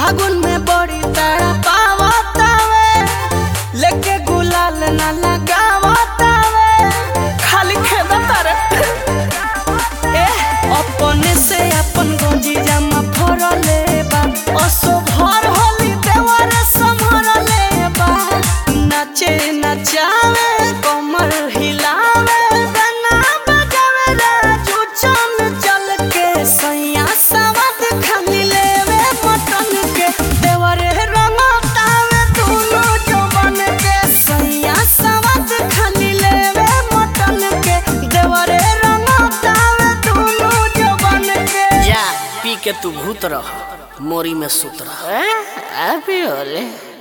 फागुन में बड़ी तारा पावतावे लेके गुलाल ना लगावतावे खाली खेदा तारे ए अपने से अपन गंजी जामा फरले बा असो भर होली देवर संभरले बा नाचे नचावे कमर हिलावे गाना बजावे राजू चल चल के सैया सवद खाली लेवे मटन के देवरे रंगतावे दोनों जवन के सैया सवद खाली लेवे मटन के देवरे रंगतावे दोनों जवन के जा पी के तू भूत रह मोरी में सुत रह अभी होले